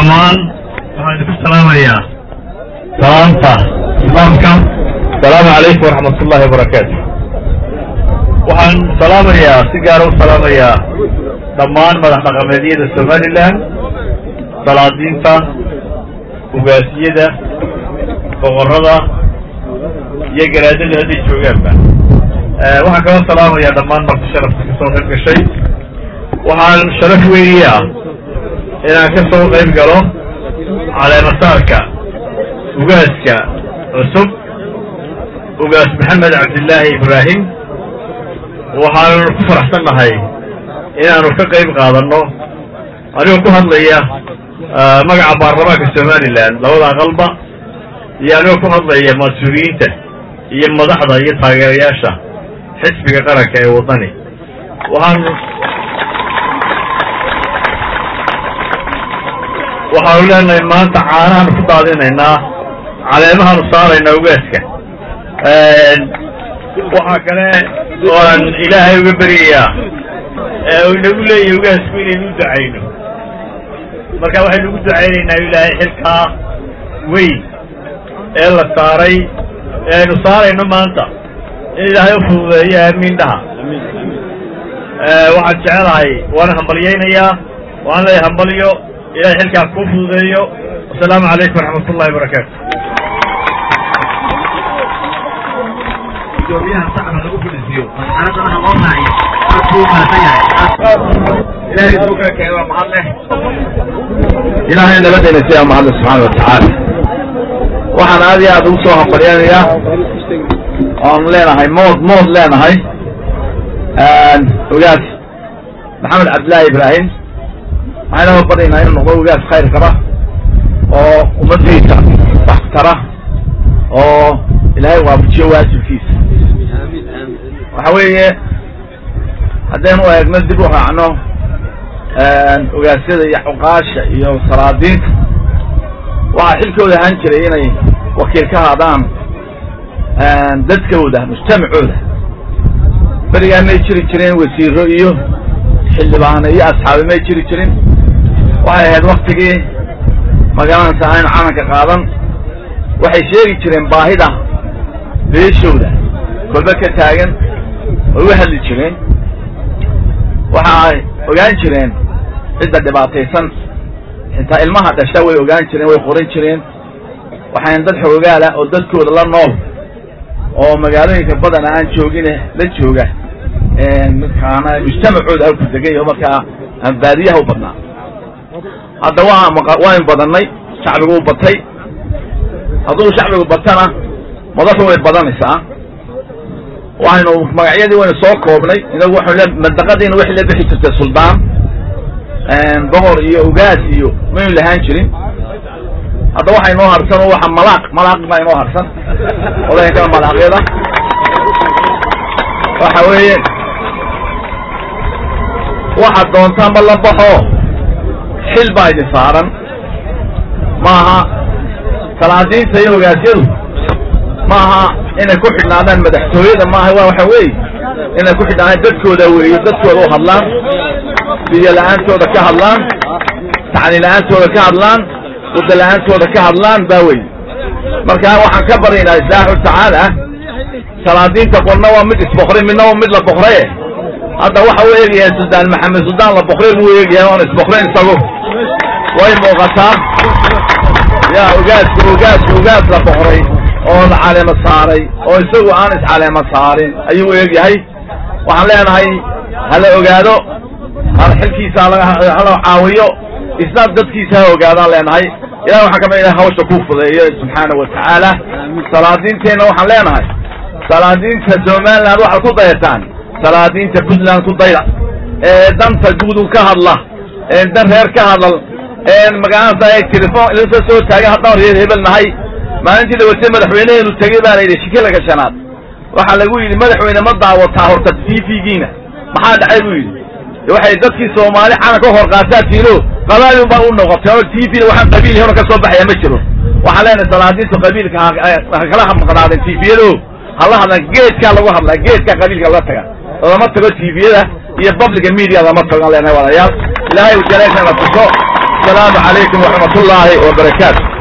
dhammaan waxaan idinku salaamayaa salaanta islaamka asalaamu calaykum waraxmat ullahi wabarakaatu waxaan salaamayaa si gaara u salaamayaa dhammaan madax dhaqameedyada somalilan salaadiinta ugaasiyada boqorada iyo garaadada hadday joogaanba waxaan kaloo salaamayaa dhammaan marti sharafta ka soo qayb gashay waxaan sharaf weyniyaa inaan ka soo qayb galo caleemasaarka ugaaska cusub ugaas maxamed cabdillaahi ibraahim waxaanu ku faraxsan nahay inaanu ka qayb qaadanno anigoo ku hadlaya magaca baarlamaanka somalilan labada aqalba iyo anigoo ku hadlaya mas-uuliyiinta iyo madaxda iyo taageerayaasha xisbiga qaranka ee waddani waxaan waxaanu leenahay maanta caanahaanu ku daadinaynaa caleemahaanu saaraynaa ugaaska waxaa kale ooan ilaahay uga beryayaa uu inagu leeyahay ugaasku inaynu u ducayno marka waxaynu ugu ducaynaynaa ilaahay xilkaa weyn ee la saaray ee aynu saarayno maanta in ilaahay u fududeeyo aamiin dhaha waxaan jecelahay waana hambalyaynayaa waan leeyahay hambalyo ilahay xilkaa kuu fududeeyo wasalaamu calaykum waraxmat ullahi wabarakaatu gudoomiyaha sacba lagu fadhiisiyo masxaradana loo raaciyo aad buu umahadsan yahay ilaahay suu kala keenay waa mahad leh ilaahay nabadayna siyaa mahadle subxaana watacaala waxaan aad iyo aad ugu soo hambalyanayaa oon leenahay mood mood leenahay ogaas maxamed cabdillaahi ibraahim waxayna ma baryaynaa inuu noqdo ogaas khayr qaba oo ummaddiisa wax tara oo ilaahay waafajiyo waajibkiisa waxa weeye haddaynu eegno dib u raacno ogaasyada iyo cuqaasha iyo salaadiinta waxaa xilkooda ahaan jiray inay wakiil ka haadaan dadkooda mujtamacooda berigaa may jiri jireen wasiiro iyo xildhibaano iyo asxaabi may jiri jirin waxay ahayd waktigii magaranaysa aynu calanka qaadan waxay sheegi jireen baahida beeshooda kolba ka taagan way u hadli jireen waxa ay ogaan jireen cidda dhibaataysan xitaa ilmaha dhasha way ogaan jireen way qoran jireen waxayn dad xoogaala oo dadkooda la nool oo magaalooyinka badana aan joogine la jooga markaana mujtamacooda halku degan yaho markaa aan baadiyaha u badnaa hadda waa waynu badannay shacbigu u batay hadduu shacbigu batana madaxu way badanaysaa waxaynu magacyadii waynu soo koobnay inagu waxaynu le mandaqadiina waxay la bixi jirtay suldaan boqor iyo ugaas iyo maynu lahaan jirin hadda waxa inoo harsan oo waxa malaaq malaaq baa inoo harsan odayankana malaaqyada waxa weeye waxaad doontaanba la baxo xil baa idin saaran maaha salaadiinta iyo ogaasyadu maaha inay ku xidhnaadaan madaxtooyada maaha waa waxa weeye inay ku xidhnaadaan dadkooda weeyo dadkooda u hadlaan biyo la-aantooda ka hadlaan tacni la-aantooda ka hadlaan wada la-aantooda ka hadlaan baa weye marka waxaan ka baryaynaa isaaxu tacaala salaadiinta qolna waa mid isbokray midna waa mid la bokraye hadda waxa uu eegayahay suldaan maxamed suldaan la bokray buu eegayahay oon isbokrayn isagu way muuqataa ya ogaaska ogaaska ogaas la bokray oo la caleemo saaray oo isagu aan iscaleemo saarin ayuu eegyahay waxaan leenahay hala ogaado xilkiisa hala caawiyo isna dadkiisa ha ogaadaan leenahay ilahi waxaan kamid ilahay hawsha ku fudeeyo subxaana wa tacaala salaadiinteenna waxaan leenahay salaadiinta somaliland waxaad ku dayataan salaadiinta puntland ku dayda ee danta guudu ka hadla ee dan reer ka hadal ee magacanasa telefon ilasa soo taagan haddaan reer hebel nahay maalintii la watay madaxweyneheenu tegey baa la yidhi shikilaka shanaad waxaa lagu yidhi madaxweyne ma daawataa horta t v-giina maxaa dhacay buu yidhi waxay dadkii soomaali calanka hor qaataa tiilo qabailun baa u noqotay oo t v waxaan qabiil hona ka soo baxaya ma jiro waxaan leenahay salaadiintu qabiilka ha kala maqnaadeen t v-yado hala hadlaan geedkaa lagu hadlaa geedkaa qabiilka laga taga lama tago t v-yada iyo publica media lama tago aan leenahay walaalayaal ilaahay jaleeshana tuso wasalaamu calaykum waraxmat ullaahi wabarakaatu